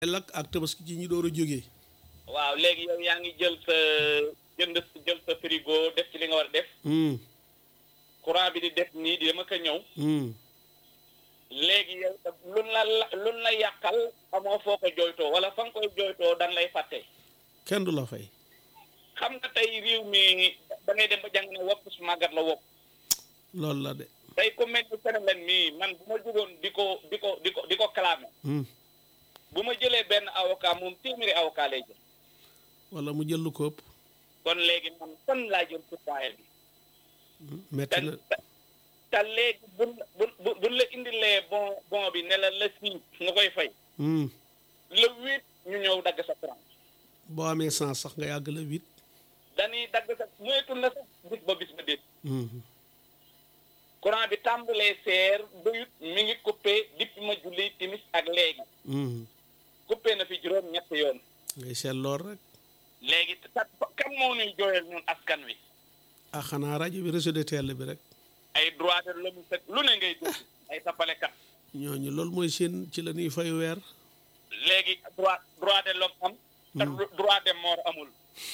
lakk ak tabaski ci ñi door a jógee waaw léegi yow yaa ngi jël sa jënd jël sa frigo def ci li nga war a def hum courant bi di def nii di dama ko ñëw hum léegi yow tam lun la la- lun la yàqal amoo foo ko jooytoo wala fa nga koy jooytoo dan lay fàtte kenn du la fay xam nga tey réew mi da ngay dem ba jàng ne wopp su màggat la wopp loolu la de tey ku mel ni phénomène mii man bu ma jógoon di ko di ko di ko di ko clamé hum bu ma jëlee benn avocat moom téeméeri avocat lay jël wala mu jël lu ko ëpp kon léegi man fan laa jël citoyen bi hum, te metti na te- te léegi buñ buñ buñ buñ la indilee bon bon bi ne la la six nga koy fay hum le huit ñu ñëw dagg sa courant boo amee sens sax nga yàgg la huit dañuy dagg sa moytul na sax bis ba bis ba déet hum courant bi tàmbalee seer doyut mi ngi coupé depuis ma julli timis ak léegi hum coupé na fi juróom ñett yoon ngay seet lool rek léegi kat kan moo ñuy jooyal ñun askan wi ah xanaa rajo bi réseau de télé bi rek ay droit de l'homme sek lu ne ngay dégg ay tappalekat ñooñu loolu mooy seen ci la ñuy fay weer léegi droit droit de l'homme am te droit de mort amul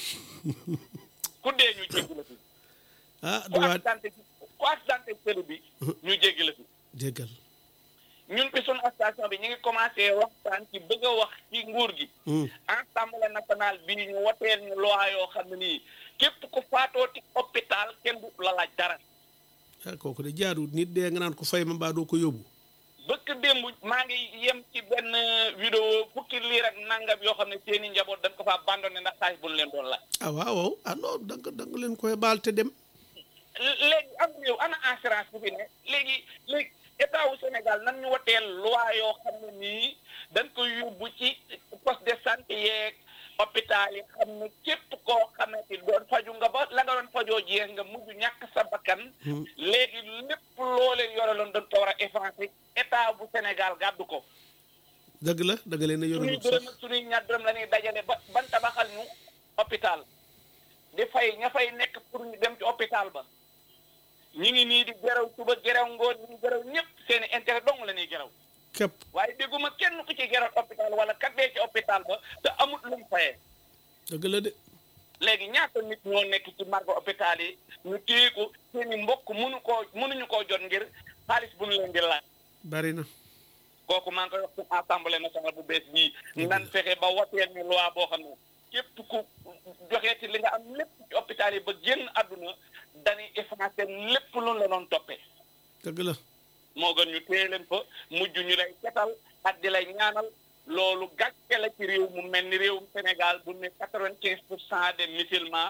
ku dee ñu jéggi la fi ah ku droit accidenté ku accidenté télé bi ñu jéggi la fi jéggal ñun fi sunu station bi ñu ngi commencé waxtaan ci bëgg a wax ci nguur gi hum assemblée nationale bi ñu woteel ñu loi yoo xam ne nii képp ku faatoo ci hôpital kenn du la laaj dara ah kooku de jaaduwut nit dee nga naan ko fay ma mbaa doo ko yóbbu bëkk démb maa ngi yem ci benn vidéo fukki liir ak nangam yoo xam ne seeni njaboot dañ ko fa abandonné ndax xaalis bu ñu leen doon laaj ah waaw waaw ah non da nga da nga leen koy baal te dem léegi am réew ana assurance bu fi ne léegi léegi état wu Sénégal nan ñu woteel loi yoo xam ne nii dañ koy yóbbu ci poste de santé yeeg hôpital yi xam ne képp koo xamante ni doon faju nga ba la nga doon fajoo jeex nga mujj ñàkk sa bakkan hum léegi lépp loo leen yoreloon dañ ko war a effacer état bu Sénégal gàddu ko dëgg la da nga leen a suñuy yoralut dërëm sax ak suñuy ñaar dërëm la ñuy dajale ba ban tabaxal ñu hôpital di fay ña fay nekk pour ñu dem ci hôpital ba ñi ngi nii di geraw suba geraw ngoon ñi ngi geraw ñëpp seen i intérêt dong la ñuy geraw képp waaye dégguma kenn ku ci geraw hôpital wala kat dee ci hôpital ba te amut lu mu fayee dëgg la de léegi ñaata nit ñoo nekk ci margo hôpital yi ñu téye ko seen i mbokk mënu koo mënuñu koo jot ngir xaalis bu ñu leen di laaj bari na kooku maa ngi koy wax ci assemblée nationale bu bees bii nan fexe ba wateel ñu loi boo xam ne képp ku joxee ci li nga am lépp ci hôpital yi ba génn àdduna dañuy effacé lépp lu la doon toppee dëgg la moo gën ñu téye leen fa mujj ñu lay setal ak di lay ñaanal loolu gàcce la ci réew mu mel ni réewum Sénégal bu ne quatre-vingt-quinze pour cent des musulmans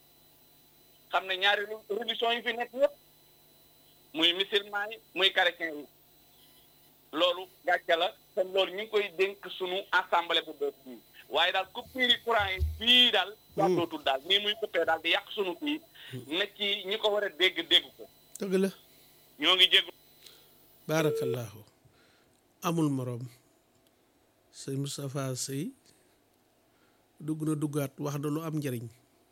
xam ne ñaari religion yi fi nekk yëpp muy musulman yi muy chrétien yi loolu gàcce la te loolu ñu ngi koy dénk sunu assemblée bu bees bii waaye daal coupure yi courant yi fii daal jàddootul daal nii muy coupé daal di yàq sunu fii na ci ñi ko war a dégg dégg ko dëgg la ñoo ngi jégg baarakallaahu amul moroom sëñ Moustapha Sey dugg na duggaat wax na lu am njëriñ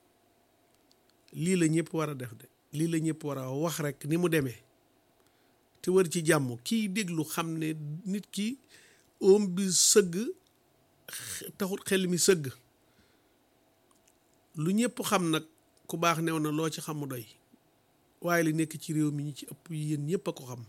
lii la ñëpp war a def de lii la ñëpp war a wax rek ni mu demee te wër ci jàmm kiy déglu xam ne nit ki oom bi sëgg xe- taxut xel mi sëgg lu ñëpp xam nag ku baax new na loo ci xam mu doy waaye li nekk ci réew mi ñi ci ëpp yéen ñëpp a ko xam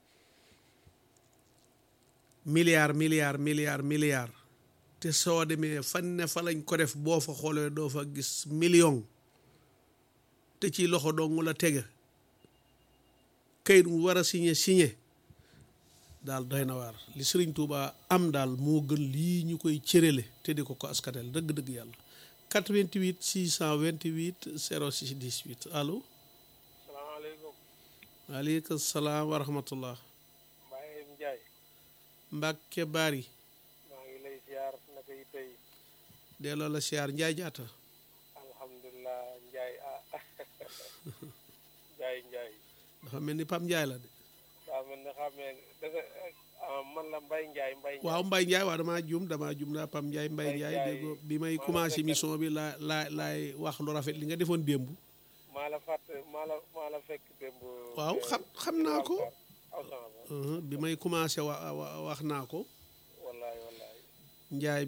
milliard milliard milliard milliard te soo demee fan ne fa lañ ko def boo fa xoolee doo fa gis million te ci loxo dong la tege kayit mu war a signé signé daal doy na waar li Sëriñ Tuuba am daal moo gën lii ñu koy cërale te di ko ko askatel dëgg-dëgg yàlla 88 628 06 18 allo salaamaaleykum waaleykum salaam wa rahmatullah Baye Ndiaye Mbàkke Bari maa ngi lay siyaar naka yi tey delloo la siyaar njaay jaata alhamdulilah Ndiaye ah Ndiaye Ndiaye dafa mel ni Pam Njaay la de daa mel ne xamee dafa ah, man la Mbaye Ndiaye Mbaye Ndiaye waaw Mbay Njaay waaw damaa juum damaa juum daa Pam Njaay Mbay Mbay Njaay Njaay, dégg bi may maa la commencé fekkal. mission bi laa laa laay wax lu rafet li nga defoon démb maa la fàtt maa la maa la fekk démb waaw eh, xam xam naa ko aw sama ba Uh-huh, bi may commencé wa wa- wax naa ko wallaay wallaay njaay